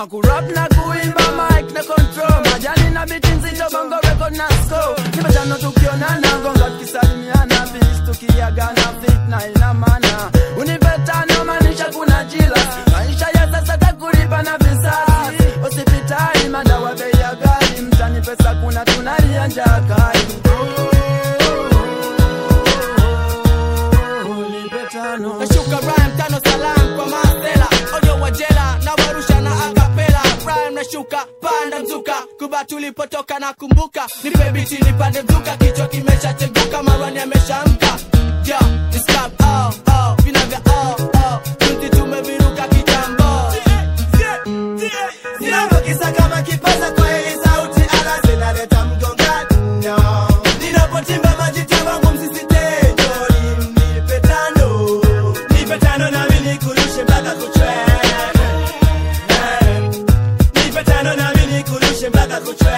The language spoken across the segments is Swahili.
kurap na kuimba mic na control majani na biti nzito bongo record na score nimetano tukionana gonga tukisalimiana bis tukiagana fitna ina maana unipetano maanisha kuna jila maisha ya sasa takulipa na visasi hospitali madawa bei ya ghali mtani pesa kuna tunalia njaa kali Unipetano. nashuka rhyme tano salam kwa masela ojo wajela na warusha na akapela rhyme nashuka panda mzuka kuba tulipotoka na kumbuka nipe biti nipande mzuka kichwa kimeshacheguka marwani ameshamka yo this club oh oh vina vya oh oh tunti tumeviruka kitambo Ninapokisa kama kipaza kwa hili sauti ala zinaleta mgongano. Ninapotimba majita wangu msisitejo, nipe tano. Nipe tano nami nikurushe mpaka kuchwe. Eh. Nipe tano nami nikurushe mpaka kuchwe.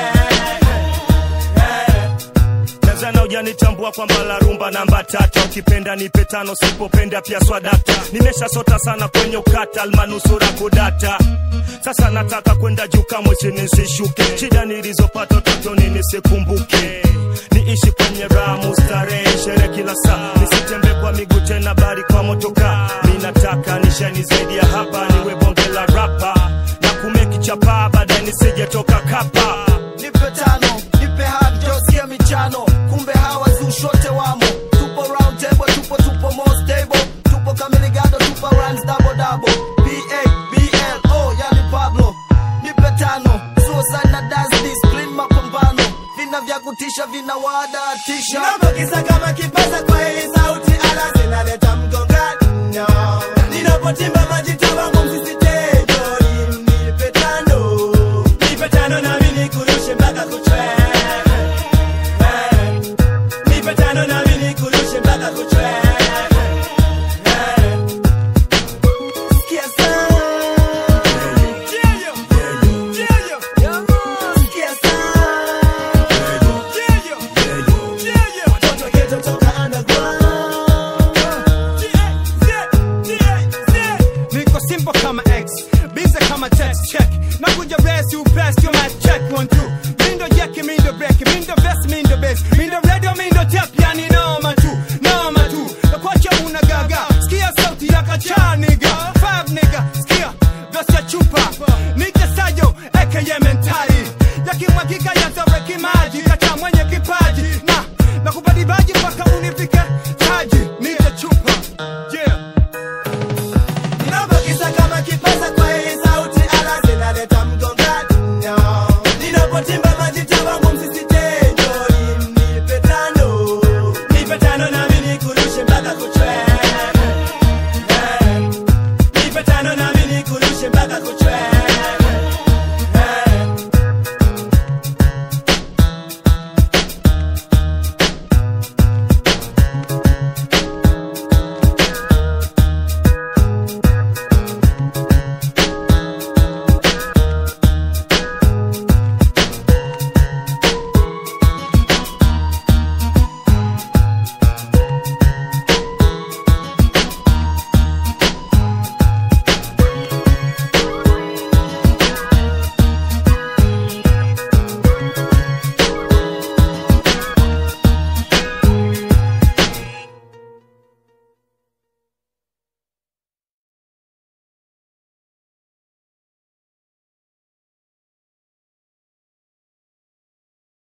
Eh. Tanzania hujanitambua kwamba la rumba namba tatu ukipenda nipe tano sipopenda pia swadata nimeshasota sana kwenye ukata almanusura kudata sasa nataka kwenda juu kamwe chini nisishuke shida nilizopata utotoni nisikumbuke niishi kwenye ramu starehe shere kila saa nisitembe kwa miguu tena bari kwa motoka mi nataka nishani zaidi ya hapa niwe bonge la rapa na kumeki chapa baadaye nisijetoka kapa nipe tano nipe hadi josia michano kumbe hawa zushote wamo tupo round table tupo tupo more stable tupo kamiligado tupo runs double double ba bl oh yani pablo nipe tano suicide na dance discipline mapambano vina vya kutisha vina wadatisha Ninapokisa kama kipaza kwa hii sauti ala zinaleta mgongano. Ninapotimba majita wangu msisitejo, nipe tano. Nipe tano nami nikurushe mpaka kuchwe. Eh. Nipe tano nami nikurushe mpaka kuchwe. Eh. Sikia sana. Sikia sana. Watoto ghetto toka underground. niko simple kama x bize kama text check nakuja resi upesi yo mic check one two mindo jeki mindo breki mindo vest mindo base mindo radio mindo tep yani noma tu noma tu nakwacha una gaga skia sauti ya kacha niga five niga skia vesi ya chupa nija sayo aka mentali yakimwagika yataweki maji kacha mwenye kipaji na nakubadibaji mpaka